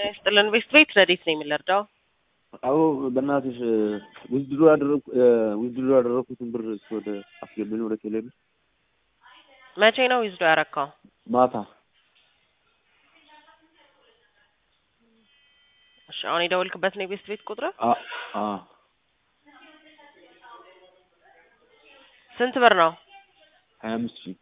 ይስጥልን። ቤስት ቤት ረዴት ነው የሚለርዳው አዎ በእናትሽ ውድድሩ ያደረኩ ውድድሩ ያደረኩትን ብር ወደ አስገብኝ ወደ ቴሌብር መቼ ነው ይዝዶ ያረካው? ማታ እሺ አሁን የደወልክበት ነው የቤስት ቤት ቁጥር? አ አ ስንት ብር ነው? ሀያ አምስት ሺህ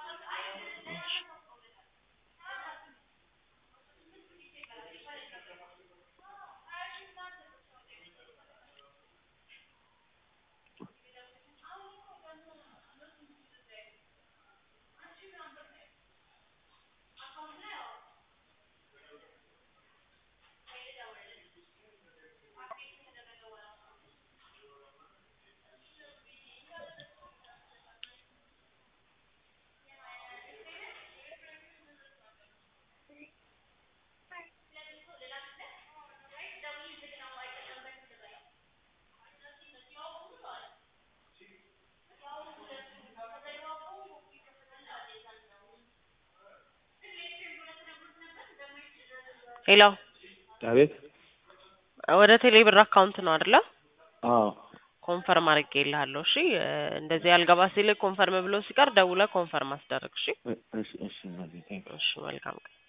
ሄሎ አቤት ወደ ቴሌ ብር አካውንት ነው አይደለ? አዎ ኮንፈርም አድርጌልሃለሁ። እሺ እንደዚህ ያልገባ ሲል ኮንፈርም ብሎ ሲቀር ደውለህ ኮንፈርም አስደርግ። እሺ እሺ እሺ እናቴ፣ ቴንክ ዩ። እሺ መልካም ቀን